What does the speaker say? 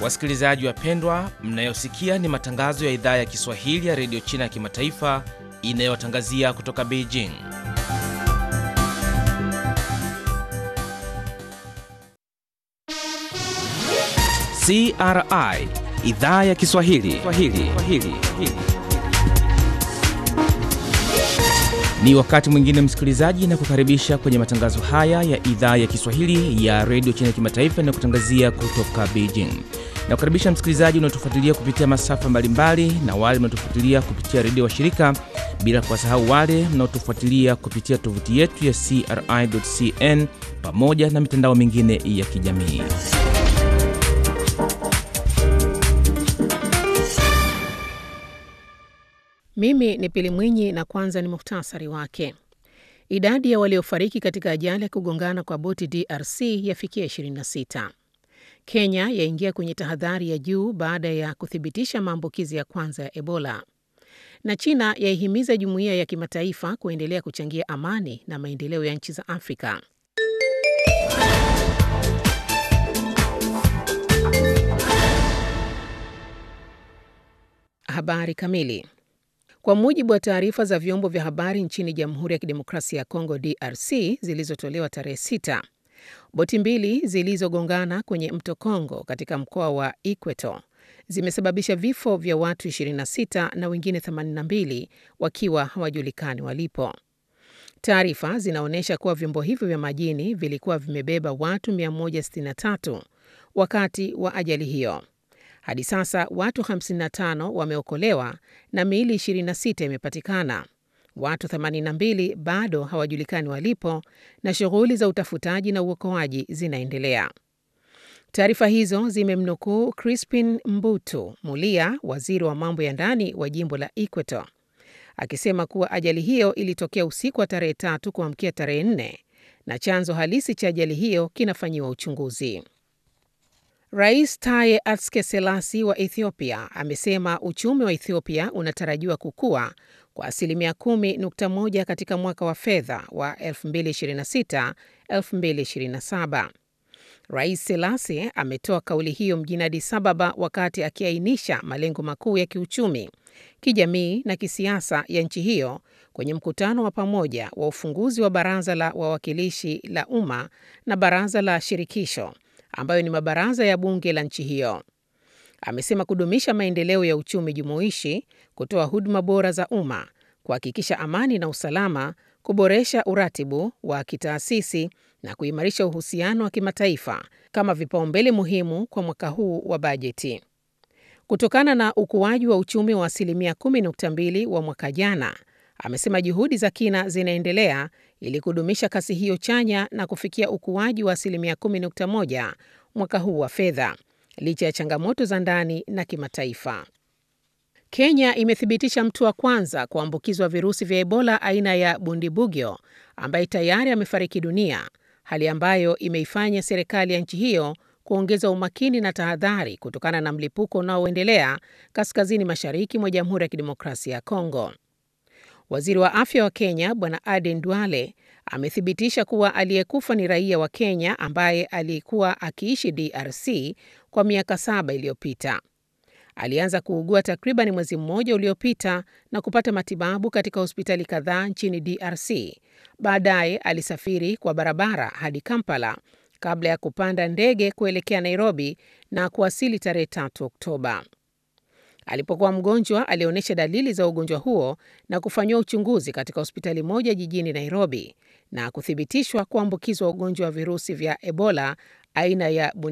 Wasikilizaji wapendwa, mnayosikia ni matangazo ya idhaa ya Kiswahili ya redio China ya kimataifa inayotangazia kutoka Beijing. CRI idhaa ya Kiswahili Swahili. Swahili. Ni wakati mwingine msikilizaji, na kukaribisha kwenye matangazo haya ya idhaa ya Kiswahili ya redio China ya kimataifa na kutangazia kutoka Beijing. Na kukaribisha msikilizaji unaotufuatilia kupitia masafa mbalimbali na wale mnaotufuatilia kupitia redio wa shirika, bila kuwasahau wale mnaotufuatilia kupitia tovuti yetu ya CRI.cn pamoja na mitandao mingine ya kijamii. Mimi ni Pili Mwinyi na kwanza ni muhtasari wake. Idadi ya waliofariki katika ajali ya kugongana kwa boti DRC yafikia 26. Kenya yaingia kwenye tahadhari ya juu baada ya kuthibitisha maambukizi ya kwanza ya Ebola. Na China yaihimiza jumuiya ya kimataifa kuendelea kuchangia amani na maendeleo ya nchi za Afrika. Habari kamili. Kwa mujibu wa taarifa za vyombo vya habari nchini Jamhuri ya Kidemokrasia ya Kongo DRC zilizotolewa tarehe 6, boti mbili zilizogongana kwenye mto Kongo katika mkoa wa Equator zimesababisha vifo vya watu 26 na wengine 82 wakiwa hawajulikani walipo. Taarifa zinaonyesha kuwa vyombo hivyo vya majini vilikuwa vimebeba watu 163 wakati wa ajali hiyo. Hadi sasa watu 55 wameokolewa na miili 26 imepatikana. Watu 82 bado hawajulikani walipo na shughuli za utafutaji na uokoaji zinaendelea. Taarifa hizo zimemnukuu Crispin Mbutu Mulia, waziri wa mambo ya ndani wa jimbo la Equator, akisema kuwa ajali hiyo ilitokea usiku wa tarehe tatu kuamkia tarehe nne na chanzo halisi cha ajali hiyo kinafanyiwa uchunguzi. Rais Taye Atske Selasi wa Ethiopia amesema uchumi wa Ethiopia unatarajiwa kukua kwa asilimia 10.1 katika mwaka wa fedha wa 2026-2027. Rais Selasi ametoa kauli hiyo mjini Addis Ababa wakati akiainisha malengo makuu ya kiuchumi, kijamii na kisiasa ya nchi hiyo kwenye mkutano wa pamoja wa ufunguzi wa Baraza la Wawakilishi la Umma na Baraza la Shirikisho ambayo ni mabaraza ya bunge la nchi hiyo. Amesema kudumisha maendeleo ya uchumi jumuishi, kutoa huduma bora za umma, kuhakikisha amani na usalama, kuboresha uratibu wa kitaasisi na kuimarisha uhusiano wa kimataifa kama vipaumbele muhimu kwa mwaka huu wa bajeti. Kutokana na ukuaji wa uchumi wa asilimia 10.2 wa mwaka jana, amesema juhudi za kina zinaendelea ili kudumisha kasi hiyo chanya na kufikia ukuaji wa asilimia 10.1 mwaka huu wa fedha licha ya changamoto za ndani na kimataifa. Kenya imethibitisha mtu wa kwanza kuambukizwa virusi vya Ebola aina ya Bundibugyo ambaye tayari amefariki dunia, hali ambayo imeifanya serikali ya nchi hiyo kuongeza umakini na tahadhari kutokana na mlipuko unaoendelea kaskazini mashariki mwa Jamhuri ya Kidemokrasia ya Kongo. Waziri wa afya wa Kenya Bwana Aden Duale amethibitisha kuwa aliyekufa ni raia wa Kenya ambaye alikuwa akiishi DRC kwa miaka saba iliyopita. Alianza kuugua takriban mwezi mmoja uliopita na kupata matibabu katika hospitali kadhaa nchini DRC. Baadaye alisafiri kwa barabara hadi Kampala kabla ya kupanda ndege kuelekea Nairobi na kuwasili tarehe 3 Oktoba. Alipokuwa mgonjwa alionyesha dalili za ugonjwa huo na kufanyiwa uchunguzi katika hospitali moja jijini Nairobi na kuthibitishwa kuambukizwa ugonjwa wa virusi vya Ebola aina ya